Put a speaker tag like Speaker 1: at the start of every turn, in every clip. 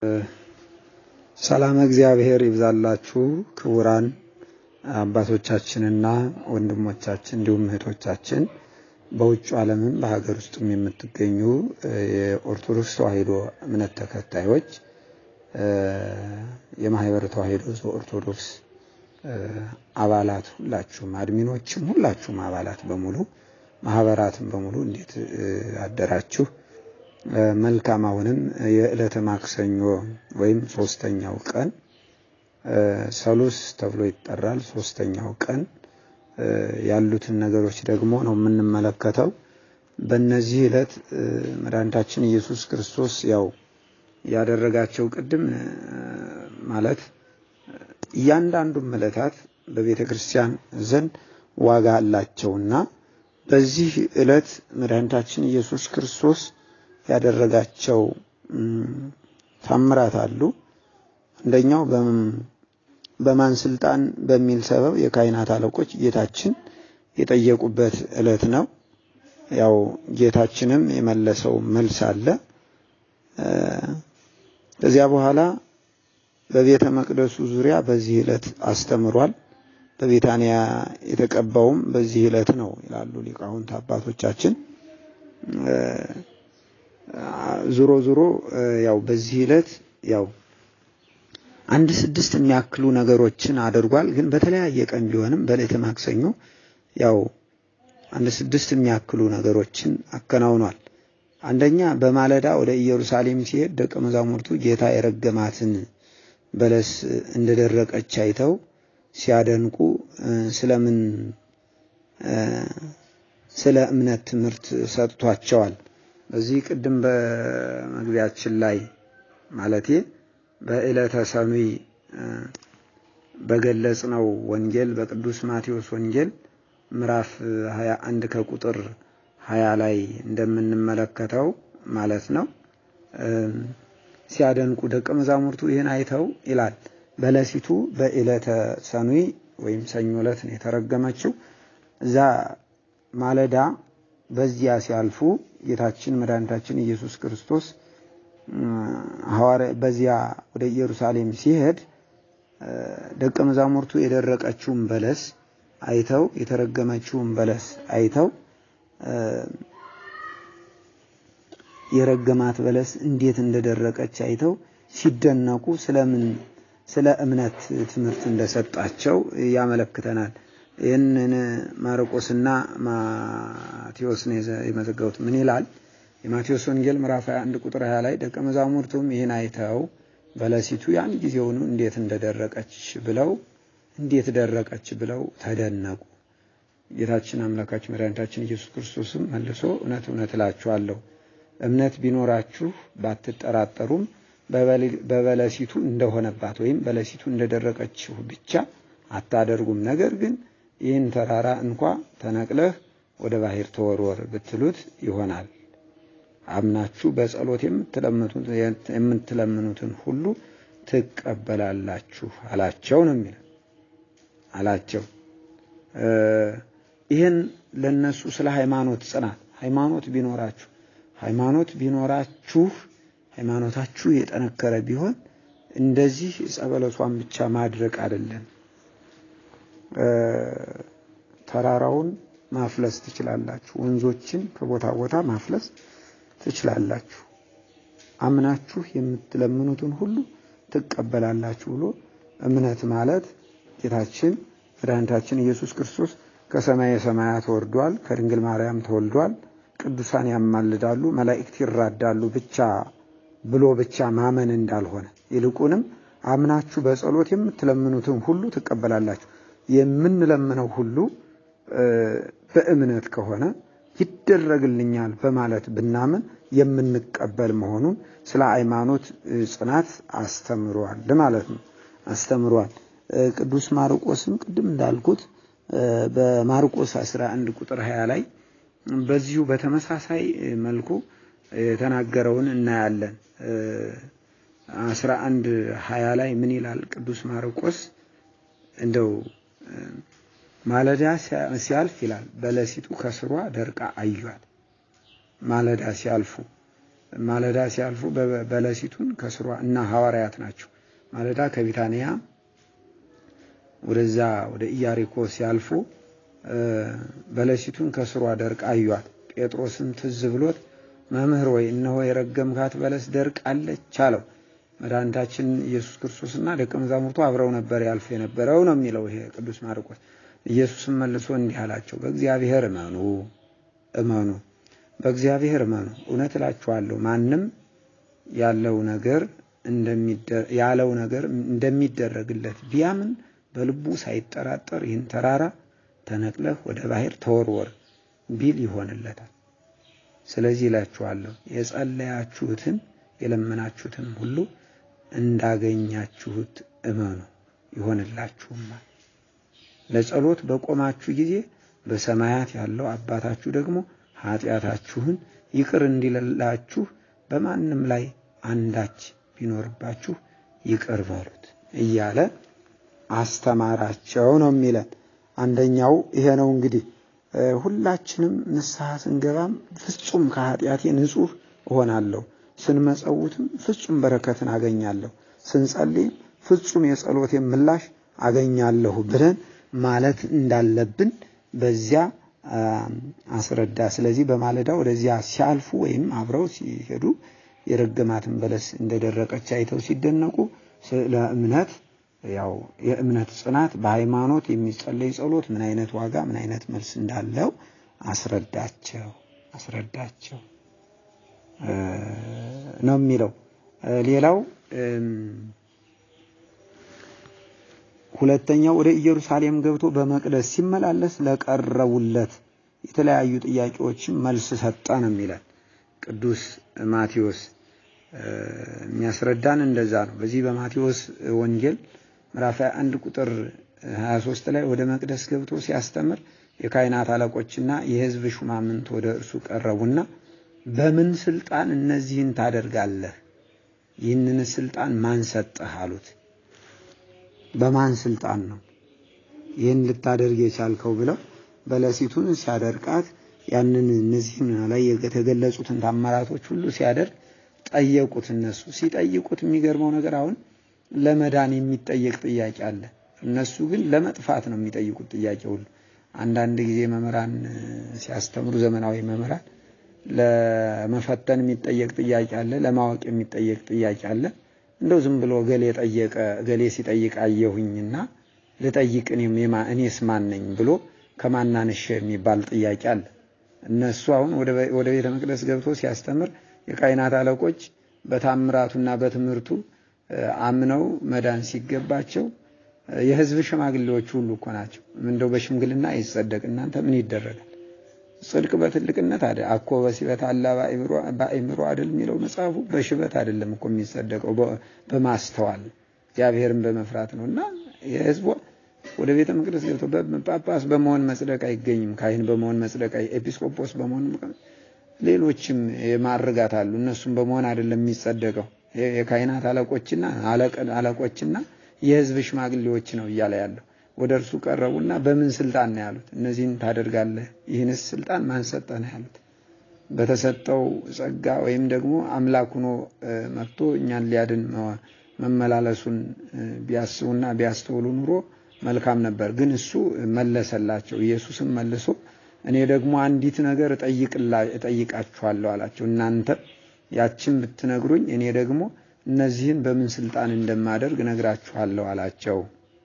Speaker 1: ሰላም እግዚአብሔር ይብዛላችሁ ክቡራን አባቶቻችንና ወንድሞቻችን እንዲሁም እህቶቻችን በውጭ ዓለምም በሀገር ውስጥም የምትገኙ የኦርቶዶክስ ተዋሕዶ እምነት ተከታዮች የማህበረ ተዋሕዶ ዘኦርቶዶክስ አባላት ሁላችሁም አድሚኖችም ሁላችሁም አባላት በሙሉ ማህበራትም በሙሉ እንዴት አደራችሁ? መልካም። አሁንም የዕለተ ማክሰኞ ወይም ሶስተኛው ቀን ሰሉስ ተብሎ ይጠራል። ሶስተኛው ቀን ያሉትን ነገሮች ደግሞ ነው የምንመለከተው። በእነዚህ ዕለት መድኃኒታችን ኢየሱስ ክርስቶስ ያው ያደረጋቸው ቅድም ማለት እያንዳንዱም ዕለታት በቤተ ክርስቲያን ዘንድ ዋጋ አላቸውና በዚህ ዕለት መድኃኒታችን ኢየሱስ ክርስቶስ ያደረጋቸው ታምራት አሉ። አንደኛው በማን ስልጣን በሚል ሰበብ የካህናት አለቆች ጌታችን የጠየቁበት ዕለት ነው። ያው ጌታችንም የመለሰው መልስ አለ። ከዚያ በኋላ በቤተ መቅደሱ ዙሪያ በዚህ ዕለት አስተምሯል። በቤታንያ የተቀባውም በዚህ ዕለት ነው ይላሉ ሊቃውንት አባቶቻችን። ዙሮ ዙሮ ያው በዚህ ዕለት ያው አንድ ስድስት የሚያክሉ ነገሮችን አድርጓል። ግን በተለያየ ቀን ቢሆንም በዕለተ ማክሰኞ ያው አንድ ስድስት የሚያክሉ ነገሮችን አከናውኗል። አንደኛ በማለዳ ወደ ኢየሩሳሌም ሲሄድ ደቀ መዛሙርቱ ጌታ የረገማትን በለስ እንደደረቀች አይተው ሲያደንቁ ስለምን ስለ እምነት ትምህርት ሰጥቷቸዋል። በዚህ ቅድም በመግቢያችን ላይ ማለቴ በዕለተ ሰኑይ በገለጽነው ወንጌል በቅዱስ ማቴዎስ ወንጌል ምዕራፍ 21 ከቁጥር 20 ላይ እንደምንመለከተው ማለት ነው። ሲያደንቁ ደቀ መዛሙርቱ ይህን አይተው ይላል በለሲቱ በዕለተ ሰኑይ ወይም ሰኞ ዕለት ነው የተረገመችው። እዛ ማለዳ በዚያ ሲያልፉ ጌታችን መድኃኒታችን ኢየሱስ ክርስቶስ ሐዋርያ በዚያ ወደ ኢየሩሳሌም ሲሄድ ደቀ መዛሙርቱ የደረቀችውን በለስ አይተው የተረገመችውን በለስ አይተው የረገማት በለስ እንዴት እንደደረቀች አይተው ሲደነቁ ስለምን ስለ እምነት ትምህርት እንደሰጣቸው ያመለክተናል። ይህንን ማርቆስና ማቴዎስ ነው የመዘገቡት። ምን ይላል? የማቴዎስ ወንጌል ምዕራፍ 21 ቁጥር 20 ላይ ደቀ መዛሙርቱም ይህን አይተው በለሲቱ ያን ጊዜውኑ እንዴት እንደደረቀች ብለው እንዴት ደረቀች ብለው ተደነቁ። ጌታችን አምላካችን መድኃኒታችን ኢየሱስ ክርስቶስም መልሶ እውነት እውነት እላችኋለሁ እምነት ቢኖራችሁ ባትጠራጠሩም በበለሲቱ እንደሆነባት ወይም በለሲቱ እንደደረቀችው ብቻ አታደርጉም። ነገር ግን ይህን ተራራ እንኳ ተነቅለህ ወደ ባሕር ተወርወር ብትሉት ይሆናል። አምናችሁ በጸሎት የምትለምኑትን ሁሉ ትቀበላላችሁ አላቸው ነው የሚለው አላቸው። ይህን ለነሱ ስለ ሃይማኖት ጽናት ሃይማኖት ቢኖራችሁ ሃይማኖት ቢኖራችሁ ሃይማኖታችሁ የጠነከረ ቢሆን እንደዚህ ጸበለሷን ብቻ ማድረቅ አይደለም፣ ተራራውን ማፍለስ ትችላላችሁ። ወንዞችን ከቦታ ቦታ ማፍለስ ትችላላችሁ። አምናችሁ የምትለምኑትን ሁሉ ትቀበላላችሁ ብሎ እምነት ማለት ጌታችን መድኃኒታችን ኢየሱስ ክርስቶስ ከሰማየ ሰማያት ወርዷል፣ ከድንግል ማርያም ተወልዷል፣ ቅዱሳን ያማልዳሉ፣ መላእክት ይራዳሉ ብቻ ብሎ ብቻ ማመን እንዳልሆነ ይልቁንም አምናችሁ በጸሎት የምትለምኑትን ሁሉ ትቀበላላችሁ። የምንለምነው ሁሉ በእምነት ከሆነ ይደረግልኛል በማለት ብናምን የምንቀበል መሆኑን ስለ ሃይማኖት ጽናት አስተምሯል ማለት ነው። አስተምሯል። ቅዱስ ማርቆስም ቅድም እንዳልኩት በማርቆስ 11 ቁጥር 20 ላይ በዚሁ በተመሳሳይ መልኩ የተናገረውን እናያለን። 11 20 ላይ ምን ይላል ቅዱስ ማርቆስ? እንደው ማለዳ ሲያልፍ ይላል በለሲቱ ከስሯ ደርቃ አዩአት። ማለዳ ሲያልፉ ማለዳ ሲያልፉ በለሲቱን ከስሯ እና ሐዋርያት ናቸው። ማለዳ ከቢታንያ ወደዛ ወደ ኢያሪኮ ሲያልፉ በለሲቱን ከስሯ ደርቃ አዩአት። ጴጥሮስም ትዝ ብሎት መምህር ወይ እነሆ የረገምካት በለስ ደርቃለች አለው። መድኃኒታችን ኢየሱስ ክርስቶስና ደቀ መዛሙርቱ አብረው ነበር ያልፉ የነበረው ነው የሚለው ይሄ ቅዱስ ማርቆስ። ኢየሱስም መልሶ እንዲህ አላቸው፣ በእግዚአብሔር እመኑ እመኑ በእግዚአብሔር እመኑ። እውነት እላችኋለሁ ማንም ያለው ነገር ያለው ነገር እንደሚደረግለት ቢያምን በልቡ ሳይጠራጠር ይህን ተራራ ተነቅለህ ወደ ባህር ተወርወር ቢል ይሆንለታል። ስለዚህ እላችኋለሁ የጸለያችሁትን የለመናችሁትን ሁሉ እንዳገኛችሁት እመኑ ይሆንላችሁማል። ለጸሎት በቆማችሁ ጊዜ በሰማያት ያለው አባታችሁ ደግሞ ኃጢአታችሁን ይቅር እንዲላችሁ በማንም ላይ አንዳች ቢኖርባችሁ ይቅር በሉት እያለ አስተማራቸው ነው የሚለን። አንደኛው ይሄ ነው እንግዲህ ሁላችንም ንስሐ ስንገባም ፍጹም ከኃጢአቴ ንጹሕ እሆናለሁ፣ ስንመጸውትም ፍጹም በረከትን አገኛለሁ፣ ስንጸልይም ፍጹም የጸሎቴን ምላሽ አገኛለሁ ብለን ማለት እንዳለብን በዚያ አስረዳ። ስለዚህ በማለዳ ወደዚያ ሲያልፉ ወይም አብረው ሲሄዱ የረገማትን በለስ እንደደረቀች አይተው ሲደነቁ ስለ እምነት ያው የእምነት ጽናት በሃይማኖት የሚጸለይ ጸሎት ምን አይነት ዋጋ ምን አይነት መልስ እንዳለው አስረዳቸው አስረዳቸው ነው የሚለው። ሌላው ሁለተኛው ወደ ኢየሩሳሌም ገብቶ በመቅደስ ሲመላለስ ለቀረቡለት የተለያዩ ጥያቄዎችን መልስ ሰጠ ነው የሚለን ቅዱስ ማቴዎስ የሚያስረዳን እንደዛ ነው። በዚህ በማቴዎስ ወንጌል ምዕራፍ 21 ቁጥር 23 ላይ ወደ መቅደስ ገብቶ ሲያስተምር የካህናት አለቆችና የሕዝብ ሹማምንት ወደ እርሱ ቀረቡና በምን ስልጣን እነዚህን ታደርጋለህ? ይህንን ስልጣን ማን ሰጠህ? አሉት። በማን ስልጣን ነው ይህን ልታደርግ የቻልከው? ብለው በለሲቱን ሲያደርቃት ያንን እነዚህም ላይ የተገለጹትን ታምራቶች ሁሉ ሲያደርግ ጠየቁት። እነሱ ሲጠይቁት የሚገርመው ነገር አሁን ለመዳን የሚጠየቅ ጥያቄ አለ። እነሱ ግን ለመጥፋት ነው የሚጠይቁት ጥያቄ ሁሉ። አንዳንድ ጊዜ መምህራን ሲያስተምሩ ዘመናዊ መምህራን ለመፈተን የሚጠየቅ ጥያቄ አለ፣ ለማወቅ የሚጠየቅ ጥያቄ አለ። እንደው ዝም ብሎ ገሌ ጠየቀ ገሌ ሲጠይቅ አየሁኝና ልጠይቅ እኔስ ማን ነኝ ብሎ ከማናንሽ የሚባል ጥያቄ አለ። እነሱ አሁን ወደ ቤተ መቅደስ ገብቶ ሲያስተምር የካህናት አለቆች በታምራቱና በትምህርቱ አምነው መዳን ሲገባቸው የሕዝብ ሽማግሌዎች ሁሉ እኮ ናቸው። እንደው በሽምግልና ይጸደቅ እናንተ ምን ይደረጋል? ጽድቅ በትልቅነት አደ አኮ በሲበት አላ በአእምሮ አይደል የሚለው መጽሐፉ። በሽበት አይደለም እኮ የሚጸደቀው በማስተዋል እግዚአብሔርን በመፍራት ነው። እና የሕዝቡ ወደ ቤተ መቅደስ ገብተው ጳጳስ በመሆን መጽደቅ አይገኝም። ካህን በመሆን መጽደቅ፣ ኤጲስቆጶስ በመሆን ሌሎችም የማርጋት አሉ። እነሱም በመሆን አይደለም የሚጸደቀው የካህናት አለቆችና አለቆችና የሕዝብ ሽማግሌዎች ነው እያለ ያለው። ወደ እርሱ ቀረቡና በምን ስልጣን ነው ያሉት? እነዚህን ታደርጋለህ፣ ይህንስ ስልጣን ማን ሰጠህ ነው ያሉት። በተሰጠው ጸጋ ወይም ደግሞ አምላክ ሆኖ መጥቶ እኛን ሊያድን መመላለሱን ቢያስቡና ቢያስተውሉ ኑሮ መልካም ነበር። ግን እሱ መለሰላቸው። ኢየሱስም መልሶ እኔ ደግሞ አንዲት ነገር እጠይቃችኋለሁ አላቸው። እናንተ ያችን ብትነግሩኝ እኔ ደግሞ እነዚህን በምን ስልጣን እንደማደርግ ነግራችኋለሁ አላቸው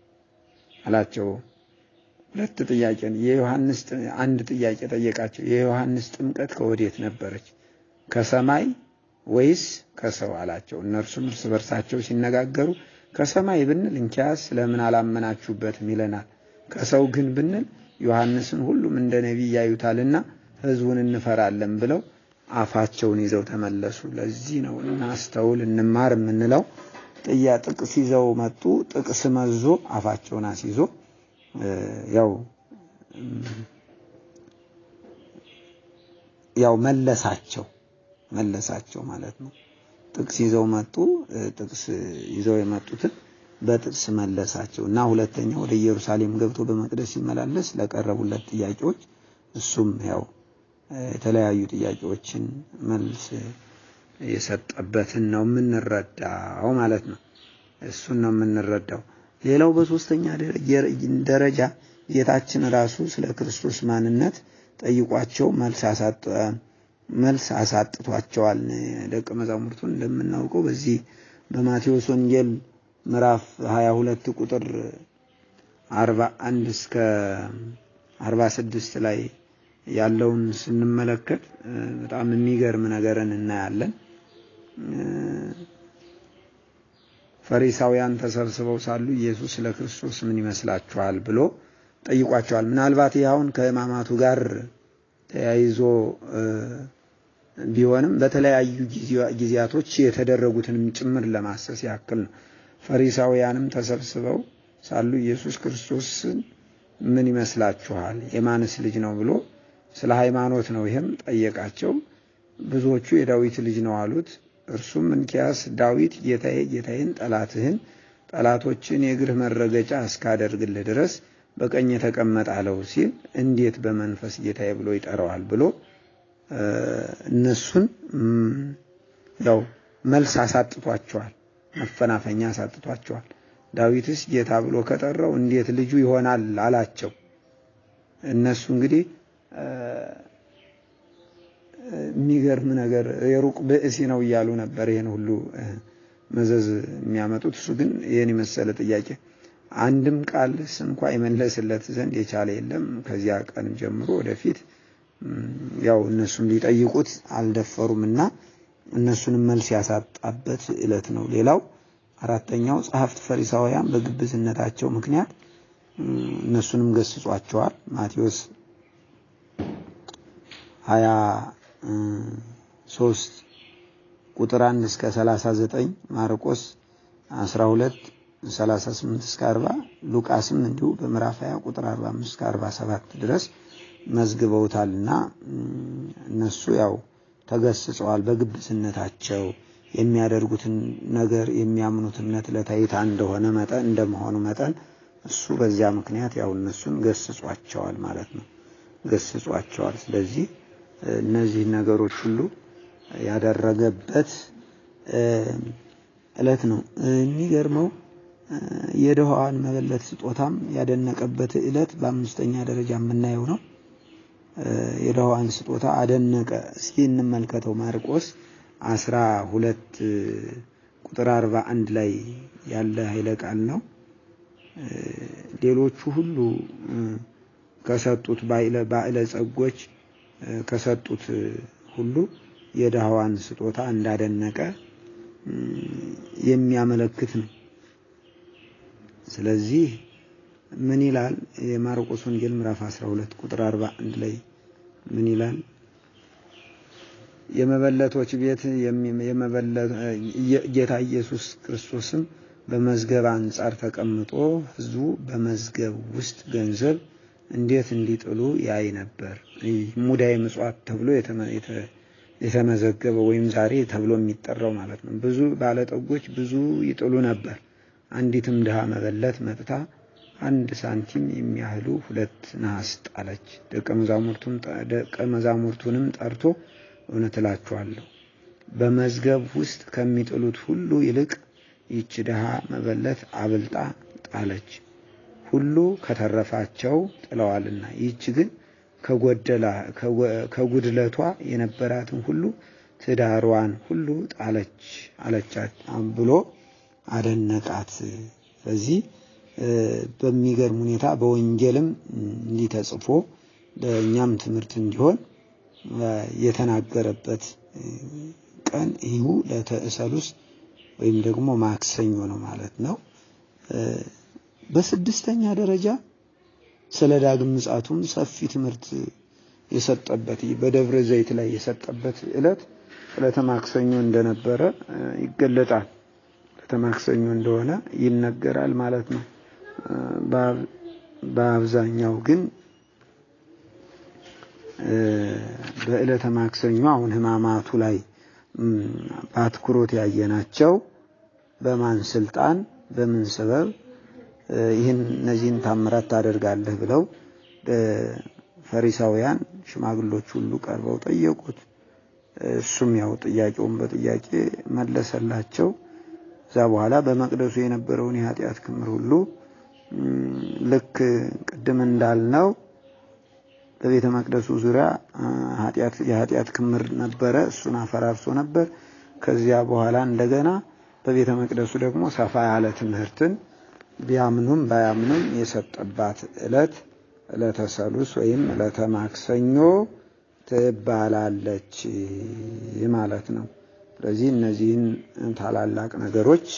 Speaker 1: አላቸው። ሁለት ጥያቄ የዮሐንስ አንድ ጥያቄ ጠየቃቸው። የዮሐንስ ጥምቀት ከወዴት ነበረች? ከሰማይ ወይስ ከሰው አላቸው። እነርሱም እርስ በርሳቸው ሲነጋገሩ ከሰማይ ብንል እንኪያስ ለምን አላመናችሁበትም ይለናል። ከሰው ግን ብንል ዮሐንስን ሁሉም እንደ ነቢይ ያዩታልና ሕዝቡን እንፈራለን ብለው አፋቸውን ይዘው ተመለሱ። ለዚህ ነው እናስተውል እንማር የምንለው። ጥያ ጥቅስ ይዘው መጡ። ጥቅስ መዞ አፋቸውን አስይዞ ያው ያው መለሳቸው መለሳቸው ማለት ነው። ጥቅስ ይዘው መጡ። ጥቅስ ይዘው የመጡትን በጥቅስ መለሳቸው እና ሁለተኛ ወደ ኢየሩሳሌም ገብቶ በመቅደስ ሲመላለስ ለቀረቡለት ጥያቄዎች እሱም ያው የተለያዩ ጥያቄዎችን መልስ የሰጠበትን ነው የምንረዳው ማለት ነው። እሱን ነው የምንረዳው። ሌላው በሶስተኛ ደረጃ ጌታችን ራሱ ስለ ክርስቶስ ማንነት ጠይቋቸው መልስ አሳጥቷቸዋል ደቀ መዛሙርቱን። እንደምናውቀው በዚህ በማቴዎስ ወንጌል ምዕራፍ 22 ቁጥር 41 እስከ 46 ላይ ያለውን ስንመለከት በጣም የሚገርም ነገርን እናያለን። ፈሪሳውያን ተሰብስበው ሳሉ ኢየሱስ ስለ ክርስቶስ ምን ይመስላችኋል ብሎ ጠይቋቸዋል። ምናልባት ይኸውን ከሕማማቱ ጋር ተያይዞ ቢሆንም በተለያዩ ጊዜያቶች የተደረጉትንም ጭምር ለማሰስ ያክል ነው። ፈሪሳውያንም ተሰብስበው ሳሉ ኢየሱስ ክርስቶስን ምን ይመስላችኋል የማንስ ልጅ ነው ብሎ ስለ ሃይማኖት ነው ይህም ጠየቃቸው። ብዙዎቹ የዳዊት ልጅ ነው አሉት። እርሱም እንኪያስ ዳዊት ጌታዬ ጌታዬን ጠላትህን ጠላቶችን የእግርህ መረገጫ እስካደርግልህ ድረስ በቀኝ የተቀመጠ አለው ሲል እንዴት በመንፈስ ጌታዬ ብሎ ይጠራዋል ብሎ እነሱን ያው መልስ አሳጥቷቸዋል። መፈናፈኛ አሳጥቷቸዋል። ዳዊትስ ጌታ ብሎ ከጠራው እንዴት ልጁ ይሆናል አላቸው። እነሱ እንግዲህ የሚገርም ነገር የሩቅ ብእሲ ነው እያሉ ነበር ይህን ሁሉ መዘዝ የሚያመጡት። እሱ ግን ይህን የመሰለ ጥያቄ አንድም ቃል እንኳ የመለስለት ዘንድ የቻለ የለም። ከዚያ ቀን ጀምሮ ወደፊት ያው እነሱም ሊጠይቁት አልደፈሩም እና እነሱንም መልስ ያሳጣበት ዕለት ነው። ሌላው አራተኛው ጸሐፍት ፈሪሳውያን በግብዝነታቸው ምክንያት እነሱንም ገስጿቸዋል። ማቴዎስ ሀያ ሶስት ቁጥር አንድ እስከ ሰላሳ ዘጠኝ ማርቆስ አስራ ሁለት ሰላሳ ስምንት እስከ አርባ ሉቃስም እንዲሁ በምዕራፍ ሀያ ቁጥር አርባ አምስት እስከ አርባ ሰባት ድረስ መዝግበውታልና እነሱ ያው ተገስጸዋል። በግብዝነታቸው የሚያደርጉትን ነገር የሚያምኑት እምነት ለታይታ እንደሆነ መጠን እንደመሆኑ መጠን እሱ በዚያ ምክንያት ያው እነሱን ገስጿቸዋል ማለት ነው። ገስጿቸዋል። ስለዚህ እነዚህ ነገሮች ሁሉ ያደረገበት ዕለት ነው። የሚገርመው የድሃዋን መበለት ስጦታም ያደነቀበት ዕለት በአምስተኛ ደረጃ የምናየው ነው። የድሃዋን ስጦታ አደነቀ። እስኪ እንመልከተው። ማርቆስ አስራ ሁለት ቁጥር አርባ አንድ ላይ ያለ ኃይለ ቃል ነው። ሌሎቹ ሁሉ ከሰጡት ባዕለ ጸጎች ከሰጡት ሁሉ የድሃዋን ስጦታ እንዳደነቀ የሚያመለክት ነው። ስለዚህ ምን ይላል? የማርቆስ ወንጌል ምዕራፍ 12 ቁጥር 41 ላይ ምን ይላል? የመበለቶች ቤት ጌታ ኢየሱስ ክርስቶስም በመዝገብ አንጻር ተቀምጦ ሕዝቡ በመዝገብ ውስጥ ገንዘብ እንዴት እንዲጥሉ ያይ ነበር። ሙዳየ ምጽዋት ተብሎ የተመዘገበ ወይም ዛሬ ተብሎ የሚጠራው ማለት ነው። ብዙ ባለጠጎች ብዙ ይጥሉ ነበር። አንዲትም ድሃ መበለት መጥታ አንድ ሳንቲም የሚያህሉ ሁለት ነሐስ ጣለች። ደቀ መዛሙርቱንም ጠርቶ እውነት እላችኋለሁ በመዝገብ ውስጥ ከሚጥሉት ሁሉ ይልቅ ይች ድሃ መበለት አብልጣ ጣለች። ሁሉ ከተረፋቸው ጥለዋልና፣ ይህች ግን ከጉድለቷ የነበራትን ሁሉ ትዳሯን ሁሉ ጣለች አለቻት ብሎ አደነቃት። ስለዚህ በሚገርም ሁኔታ በወንጌልም እንዲህ ተጽፎ ለእኛም ትምህርት እንዲሆን የተናገረበት ቀን ይሁ ለተእሰሉስ ወይም ደግሞ ማክሰኞ ነው ማለት ነው። በስድስተኛ ደረጃ ስለ ዳግም ምጽአቱም ሰፊ ትምህርት የሰጠበት በደብረ ዘይት ላይ የሰጠበት ዕለት ዕለተ ማክሰኞ እንደነበረ ይገለጣል። ዕለተ ማክሰኞ እንደሆነ ይነገራል ማለት ነው። በአብዛኛው ግን በዕለተ ማክሰኞ አሁን ሕማማቱ ላይ በአትኩሮት ያየናቸው በማን ስልጣን በምን ሰበብ ይህን እነዚህን ታምራት ታደርጋለህ ብለው ፈሪሳውያን ሽማግሎች ሁሉ ቀርበው ጠየቁት። እሱም ያው ጥያቄውን በጥያቄ መለሰላቸው። እዛ በኋላ በመቅደሱ የነበረውን የኃጢአት ክምር ሁሉ ልክ ቅድም እንዳልነው በቤተ መቅደሱ ዙሪያ የኃጢአት ክምር ነበረ። እሱን አፈራርሶ ነበር። ከዚያ በኋላ እንደገና በቤተ መቅደሱ ደግሞ ሰፋ ያለ ትምህርትን ቢያምኑም ባያምኑም የሰጠባት ዕለት ዕለተ ሰሉስ ወይም ዕለተ ማክሰኞ ትባላለች ማለት ነው። ስለዚህ እነዚህን ታላላቅ ነገሮች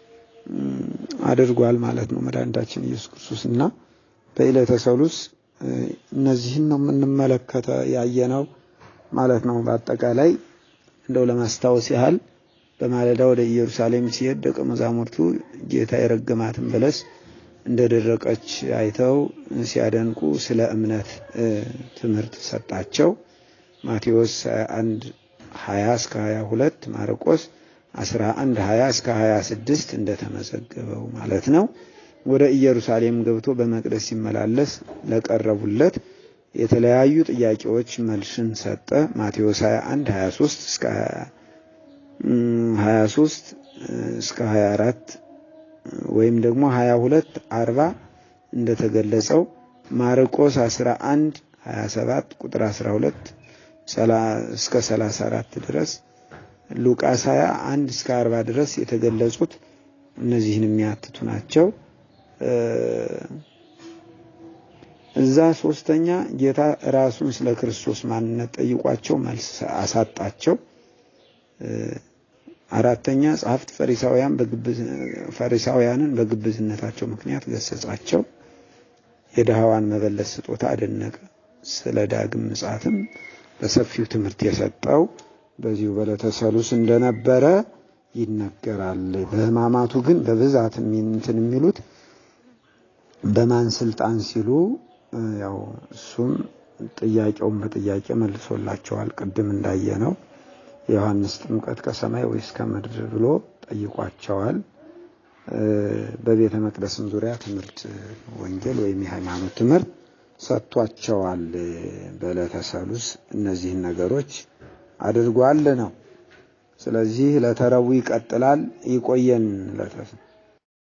Speaker 1: አድርጓል ማለት ነው መድኃኒታችን ኢየሱስ ክርስቶስ እና በዕለተ ሰሉስ እነዚህን ነው የምንመለከተ ያየነው ማለት ነው። በአጠቃላይ እንደው ለማስታወስ ያህል በማለዳ ወደ ኢየሩሳሌም ሲሄድ ደቀ መዛሙርቱ ጌታ የረገማትን በለስ እንደደረቀች አይተው ሲያደንቁ ስለ እምነት ትምህርት ሰጣቸው። ማቴዎስ 21 20 እስከ 22 ማርቆስ 11 20 እስከ 26 እንደተመዘገበው ማለት ነው። ወደ ኢየሩሳሌም ገብቶ በመቅደስ ሲመላለስ ለቀረቡለት የተለያዩ ጥያቄዎች መልስን ሰጠ። ማቴዎስ 21 23 እስከ 23 እስከ 24 ወይም ደግሞ 22 40 እንደተገለጸው ማርቆስ 11 27 ቁጥር 12 እስከ 34 ድረስ ሉቃስ 21 እስከ 40 ድረስ የተገለጹት እነዚህን የሚያትቱ ናቸው። እዛ ሶስተኛ ጌታ ራሱን ስለ ክርስቶስ ማንነት ጠይቋቸው መልስ አሳጣቸው። አራተኛ ጸሐፍት ፈሪሳውያን ፈሪሳውያንን በግብዝነታቸው ምክንያት ገሰጻቸው። የድሃዋን መበለት ስጦታ አደነቀ። ስለ ዳግም ምጽአትም በሰፊው ትምህርት የሰጠው በዚሁ በዕለተ ሰሉስ እንደነበረ ይነገራል። በሕማማቱ ግን በብዛት እንትን የሚሉት በማን ስልጣን ሲሉ ያው እሱም ጥያቄውን በጥያቄ መልሶላቸዋል። ቅድም እንዳየነው የዮሐንስ ጥምቀት ከሰማይ ወይስ ከምድር ብሎ ጠይቋቸዋል። በቤተ መቅደስም ዙሪያ ትምህርት ወንጌል ወይም የሃይማኖት ትምህርት ሰጥቷቸዋል። በዕለተ ሰሉስ እነዚህን ነገሮች አድርጓል ነው። ስለዚህ ዕለተ ረቡዕ ይቀጥላል። ይቆየን።